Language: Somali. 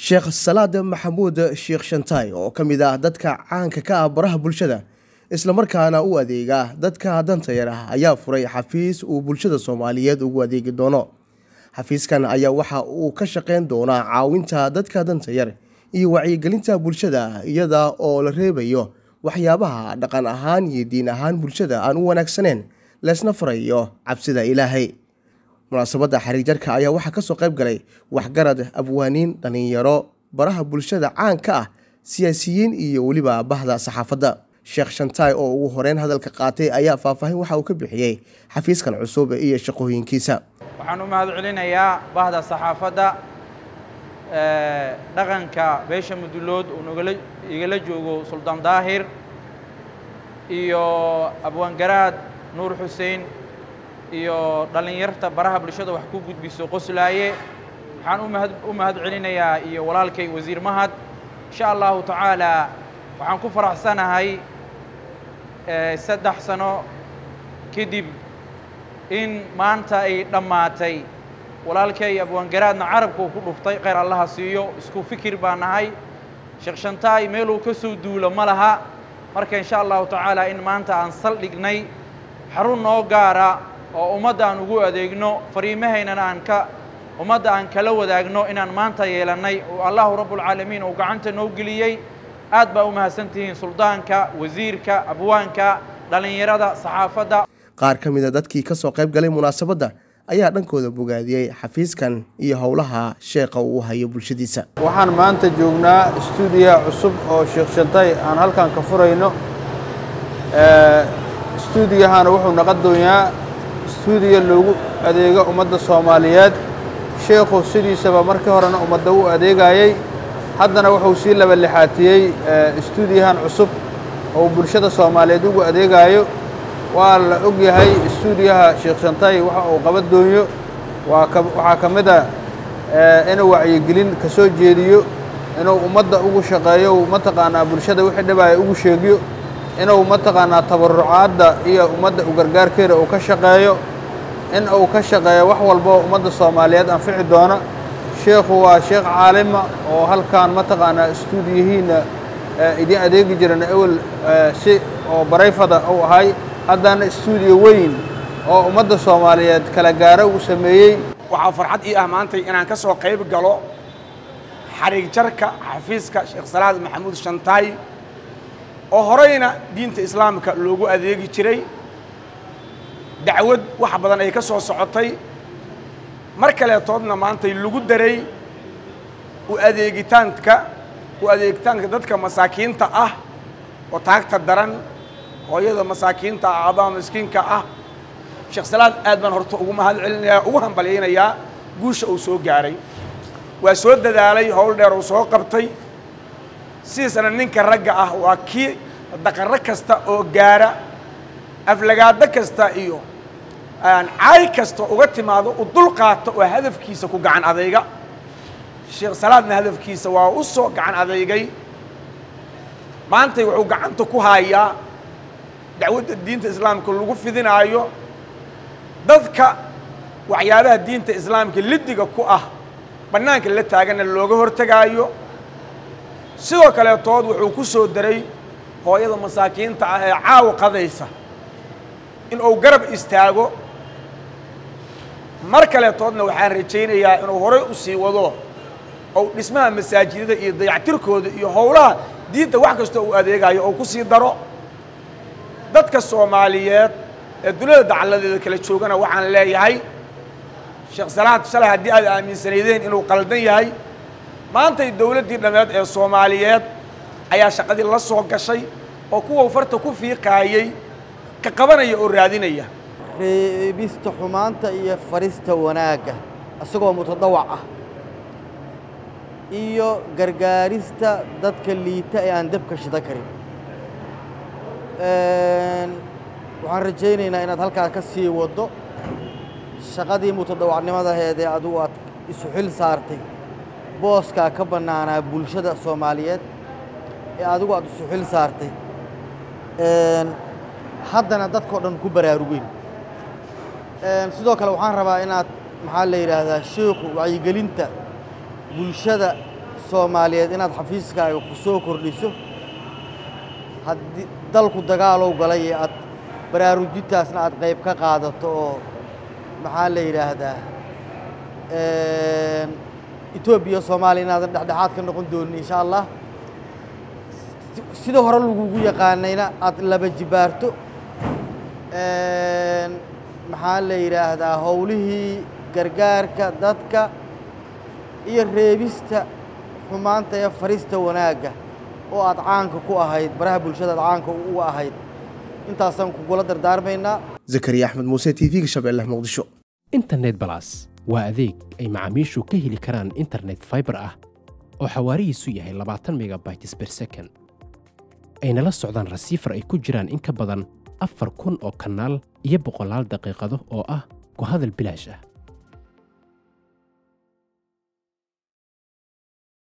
sheekh salaad maxamuud sheekh shantaay oo ka mid ah dadka caanka ka ah baraha bulshada islamarkaana u adeega dadka danta yar ah ayaa furay xafiis uu bulshada soomaaliyeed ugu adeegi doono xafiiskan ayaa waxa uu ka shaqeyn doonaa caawinta dadka danta yar iyo wacyigelinta bulshada iyada oo la reebayo waxyaabaha dhaqan ahaan iyo diin ahaan bulshada aan u wanaagsaneyn leesna farayo cabsida ilaahay munaasabadda xariirjarka ayaa waxaa kasoo qayb galay waxgarad abwaaniin dhallinyaro baraha bulshada caanka ah siyaasiyiin iyo weliba bahda saxaafadda sheekh shantaay oo ugu horeyn hadalka qaatay ayaa faahfaahin waxa uu ka bixiyey xafiiskan cusub iyo shaqooyinkiisa waxaan u mahad celinayaa bahda saxaafadda dhaqanka beesha mudulood uu nogala igala joogo suldaan daahir iyo abwaangaraad nuur xuseen iyo dhallinyarta baraha bulshada wax ku gudbiso qoslaaye waxaan umahad u mahad celinayaa iyo walaalkay wasiir mahad insha allahu tacaala waxaan ku faraxsanahay saddex sano kadib in maanta ay dhammaatay walaalkay abwaangaraadna carabka uu ku dhuftay khayr allaha siiyo isku fikir baa nahay sheekh shantaay meeluu ka soo duulo ma laha marka insha allahu tacaala in maanta aan saldhignay xarun noo gaara oo ummadda aan ugu adeegno fariimahaynana aan ka ummadda aan kala wadaagno inaan maanta yeelannay oo allahu rabbulcaalamiin uu gacanta noo geliyey aad baa u mahadsan tihiin suldaanka wasiirka abwaanka dhallinyarada saxaafadda qaar ka mid a dadkii ka soo qayb galay munaasabadda ayaa dhankooda bogaadiyey xafiiskan iyo howlaha sheekha uu hayo bulshadiisa waxaan maanta joognaa stuudiya cusub oo sheekh shantay aan halkan ka furayno stuudiyahana wuxuu naqon doonyaa stuudiya loogu adeego ummadda soomaaliyeed sheekhu sidiisaba markii horena ummadda u adeegayey haddana wuxuu sii laba lixaatiyey stuudiyahan cusub oo bulshada soomaaliyeed ugu adeegayo waa la og yahay stuudiyaha sheekh shantay waxa uu qaban doonyo waxaa ka mid a inuu wacyigelin ka soo jeediyo inuu ummadda ugu shaqeeyo mataqaanaa bulshada wixii dhibaya ugu sheegiyo inuu mataqaanaa tabarucaadda iyo ummadda u gargaarkeeda uu ka shaqeeyo in uu ka shaqeeyo wax walboo ummadda soomaaliyeed anfici doona sheekhu waa sheekh caalima oo halkan mataqaanaa stuudiyihiinna idin adeegi jiran ewel si oo barayfada uu ahay haddana stuudiyo weyn oo ummadda soomaaliyeed kala gaaro uu sameeyey waxaa farxad ii ah maantay inaan ka soo qayb galo xariig jarka xafiiska sheekh salaad maxamuud shantaay oo horeyna diinta islaamka loogu adeegi jiray dacwad wax badan ay ka soo socotay mar kaleetoodna maantay lagu daray u adeegitaanka u adeegitaanka dadka masaakiinta ah oo taagta daran hooyada masaakiinta ah aabaha miskiinka ah sheekh salaad aad baan horta ugu mahad celinayaa ugu hambalyaynayaa guusha uu soo gaaray waa soo dadaalay howl dheer uu soo qabtay sidiisana ninka ragga ah waa kii daqarro kasta oo gaara aflagaado kasta iyo caay kasta uga timaado u dul qaato oo hadafkiisa ku gacan adayga sheekh salaadna hadafkiisa waa u soo gacan adeygay maantay wuxuu gacanta ku haayaa dacwadda diinta islaamka lagu fidinaayo dadka waxyaabaha diinta islaamka liddiga ku ah bannaanka la taagana looga hortegaayo sidoo kaleetood wuxuu ku soo daray hooyada masaakiinta ah ee caawa qadaysa in uu garab istaago mar kaleetoodna waxaan rajaynayaa inuu horey u sii wado ou dhismaha masaajidada iyo dayactirkooda iyo howlaha diinta wax kastoo uu adeegayo ou ku sii daro dadka soomaaliyeed ee duniyada dacaladeeda kala joogana waxaan leeyahay sheekh salaad shalay haddii aad aaminsanaydeen inuu qaldan yahay maantay dowladdii dhammeed ee soomaaliyeed ayaa shaqadii la soo gashay oo kuwa farta ku fiiqaayey ka qabanaya oo raadinaya reebista xumaanta iyo farista wanaagga isagoo mutadawac ah iyo gargaarista dadka liita ee aan dabka shida karin waxaan rajaynaynaa inaad halkaas ka sii waddo shaqadii mutadawacnimadaheedee adigu aad isu xil saartay booskaa ka bannaanaa bulshada soomaaliyeed ee adigu aad isu xil saartay haddana dadkao dhan ku baraarugeyn sidoo kale waxaan rabaa inaad maxaa la yidhaahdaa sheikhu wacyigelinta bulshada soomaaliyeed inaad xafiiskaaga ku soo kordhiso haddii dalku dagaalow galay ee aad baraarujintaasna aad qayb ka qaadato oo maxaa la yidhaahdaa etoobiya soomaaliya inaadan dhexdhexaad ka noqon doonin insha allah sida hore lagugu yaqaanayna aad laba jibaarto maxaa la yidhaahdaa howlihii gargaarka dadka iyo reebista xumaanta ee farista wanaagga oo aad caanka ku ahayd baraha bulshada aad caanka u ahayd intaasaan kugula dardaarmaynaa zakariya axmed muuse t v-ga shabeelle muqdisho internet balas waa adeeg ay macaamiishu ka heli karaan internet fiber ah oo xawaarihiisu yahay labaatan megabytes per second ayna la socdaan rasiifar ay ku jiraan in ka badan afar kun oo kanaal iyo boqolaal daqiiqado oo ah ku hadal bilaash ah